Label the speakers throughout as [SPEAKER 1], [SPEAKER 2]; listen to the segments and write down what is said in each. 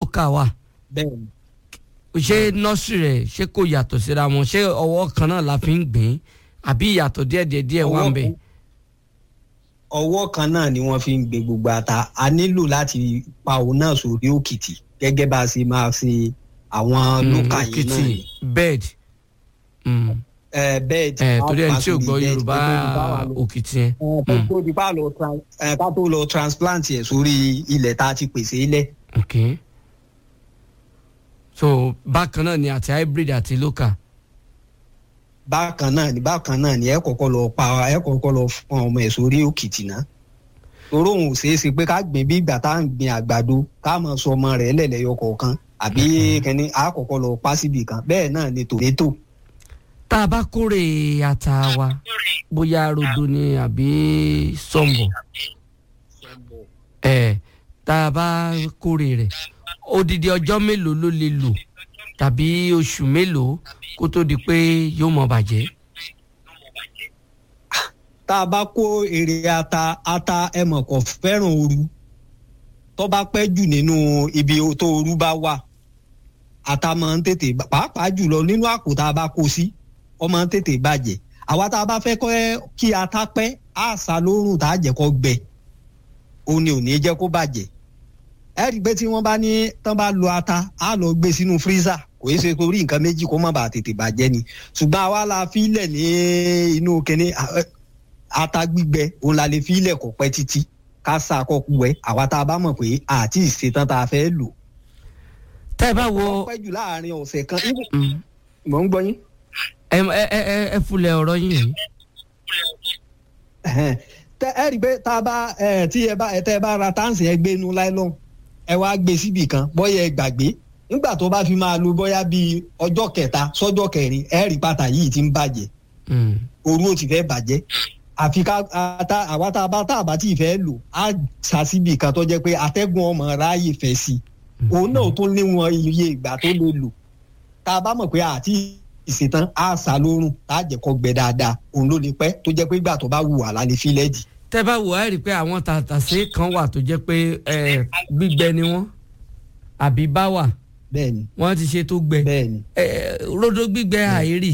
[SPEAKER 1] lókà wà
[SPEAKER 2] bẹ́ẹ̀ ni
[SPEAKER 1] ṣé nọ́ọ̀sì rẹ̀ ṣé kò yàtọ̀ síra wọn ṣé ọwọ́ kan náà la fi ń gbìn àbí ìyàtọ̀ díẹ̀díẹ̀ díẹ̀ wà ń bẹ̀.
[SPEAKER 2] ọwọ́ kan náà ni wọ́n fi ń gbé gbogbo ata a nílò láti pa òun náà sórí òkìtì gẹ́gẹ́ bá a ṣe máa ṣe àwọn lókà yìí náà ni.
[SPEAKER 1] bed mm.
[SPEAKER 2] ẹ bẹ́ẹ̀ tí
[SPEAKER 1] ẹ
[SPEAKER 2] wọ́n
[SPEAKER 1] torí ẹni
[SPEAKER 2] pa
[SPEAKER 1] tí ò
[SPEAKER 2] sórí
[SPEAKER 1] gbọ́
[SPEAKER 2] bẹ́ẹ̀dì
[SPEAKER 1] yorùbá
[SPEAKER 2] kó tó di bá wà lọ.
[SPEAKER 1] òkìtì yẹn.
[SPEAKER 2] Ẹ, kó tó di bá lọ tran- ẹ, ká tó lọ transplant yẹ sórí ilẹ̀ tá a ti pèsè ilẹ̀.
[SPEAKER 1] ok so bákan náà ni àti hybrid àti local.
[SPEAKER 2] bákan náà ni bákan náà ni ẹ kọ́kọ́ lọ pa ẹ kọ́kọ́ lọ fún ọmọ ẹ̀ sórí òkìtì náà torí òun ò ṣeé ṣe pé ká gbìn bí ìgbà tá à ń gbin àgbàdo ká mọ̀ sọ ọmọ rẹ̀ lẹ́lẹ́yọ kọ̀ọ̀kan àbí kínní a kọ́kọ́ lọ pa síbì kan bẹ́ẹ̀ náà ni tòmẹ́tò
[SPEAKER 1] tá a bá kórè ata wa bóyá rodo ni àbí sọ̀mbọ̀ ẹ̀ tá a bá kórè rẹ̀ odidi ọjọ́ mélòó ló lè lò tàbí oṣù mélòó kó tó di pé yóò mọ bàjẹ́.
[SPEAKER 2] tá a bá kó èrè ata ata ẹmọ̀ kò fẹ́ràn ooru tó bá pẹ́ jù nínú ibi tó ooru bá wà ata máa ń tètè bà- pàápàá jùlọ nínú àpò tá a bá kó sí ó máa ń tètè bàjẹ́ àwa tá a bá fẹ́ kọ́ ẹ- kí ata pẹ́ á sá lórùn tá a jẹ́ kó gbẹ òun ni ò ní jẹ́ kó bàjẹ́ ẹ rí i pé tí wọ́n bá ní tán bá lo ata á lọ gbé sínú fírísà kò í ṣe torí nǹkan méjì kó má bàa tètè bàjẹ́ ni ṣùgbọ́n àwa la fi lẹ̀ ní inú kínní à- ẹ- ata gbígbẹ òun la lè fi ilẹ̀ kó pẹ́ títí ká sá kọ́kú wẹ̀ àwa tá a bá mọ̀ pé àti ìṣetán tá a fẹ́ lò.
[SPEAKER 1] tẹ́ ẹ bá wo
[SPEAKER 2] ó pẹ́ jù láàrin ọ̀sẹ̀ kan
[SPEAKER 1] Mm.
[SPEAKER 2] mò ń gbọ́ yín.
[SPEAKER 1] ẹ ẹ ẹ ẹ- ẹ fúnlẹ̀ ọ̀rọ̀ yín yìí.
[SPEAKER 2] Ẹhẹ́n. tẹ ẹ rí i pé tá a bá ẹ tí ẹ bá ẹ tẹ ẹ bá ra táǹsì ẹ gbé inú láìlọ́n ẹ wá gbé síbì kan bọ́yá ẹ gbàgbé nígbà tó bá fi máa lo bọ́yá bíi ọjọ́ kẹta sọ́jọ́ kẹrin ẹ rí pátá yìí ti ń bàjẹ́
[SPEAKER 1] Mm.
[SPEAKER 2] òru ò ti fẹ́ bàjẹ́ àfi ká ata àwa tá a bá tá a bá tí ì fẹ́ lò á sá síbì kan tó jẹ́ pé atẹ́gùn ọmọ ráàyè fẹ́ sí i òun náà tó níwọ̀n iye ìgbà tó lè lò tá a bá mọ̀ pé àti ìṣetán á sá lórùn tá a jẹ́ kó gbẹ dáadáa òun ló lè pẹ́ tó jẹ́ pé ìgbà tó bá wù wá la lè fi lẹ́ẹ̀dì.
[SPEAKER 1] tẹ́ bá wò ẹ́ rí i pé àwọn tàtàṣé kan wà tó jẹ́ pé ẹ gbígbẹ ni wọ́n àbí bá wà
[SPEAKER 2] bẹ́ẹ̀ni
[SPEAKER 1] wọ́n ti ṣe tó gbẹ
[SPEAKER 2] bẹ́ẹ̀ni.
[SPEAKER 1] ẹ rodo gbígbẹ àìrí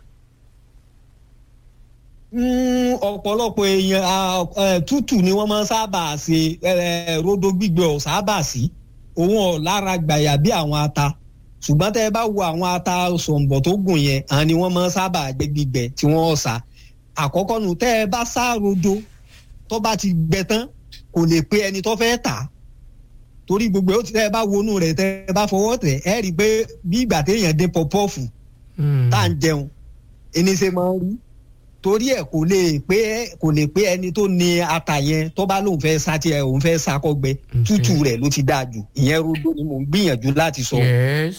[SPEAKER 2] Mm, ọ̀pọ̀lọpọ̀ èèyàn ah, eh, tútù ni wọ́n máa ń sábà ṣe eh, rodo gbígbẹ ọ̀ sábà sí òun ọ̀ lára gbàyà bí àwọn ata ṣùgbọ́n tẹ́ ẹ bá wo àwọn ata sọ̀ǹbọ̀ tó gùn yẹn àwọn ni wọ́n máa ń sábà jẹ́ gbígbẹ tí wọ́n ọ̀sà àkọ́kọ́ nu tẹ́ ẹ bá sá rodo tó bá ti gbẹ tán kò lè pé ẹni tó fẹ́ tà á torí gbogbo ẹ̀ ó ti tẹ́ ẹ bá wọnú rẹ̀ tẹ́ ẹ bá fọwọ́ tẹ̀ ẹ rí i pé bí ìgbà téèyàn dín pọpọ́ọ̀fù tá à ń jẹun ẹni ṣe máa ń rí torí ẹ kò lè pé kò lè pé ẹni tó ní ata yẹn tó bá lóun fẹ́ sá tiẹ̀ òun fẹ́ sá kọ́gbẹ tútù rẹ̀ ló ti dáa jù ìyẹn rodo ni mò ń gbìyànjú láti sọ
[SPEAKER 1] yes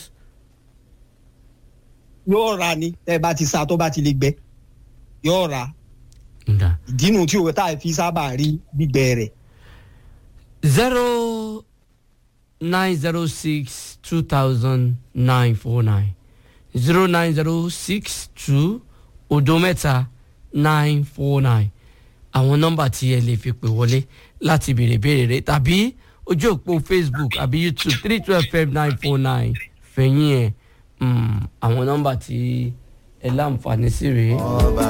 [SPEAKER 2] yóò ra ni tẹ́ ẹ bá ti sá tó bá ti lè gbẹ yóò ra
[SPEAKER 1] nda
[SPEAKER 2] ìdínú tí òwe tá a fi sábà rí gbígbẹ rẹ̀
[SPEAKER 1] zero nine zero six two thousand nine four nine zero nine zero six two odo mẹ́ta nine four nine àwọn nọ́mbà tí ẹ lè fi pè wọlé láti béèrè béèrè rẹ tàbí ojú òpó facebook àbí youtube three twelve fm nine four nine fẹ̀yìn ẹ̀ mm, àwọn nọ́mbà tí ẹ láǹfààní sí rèé.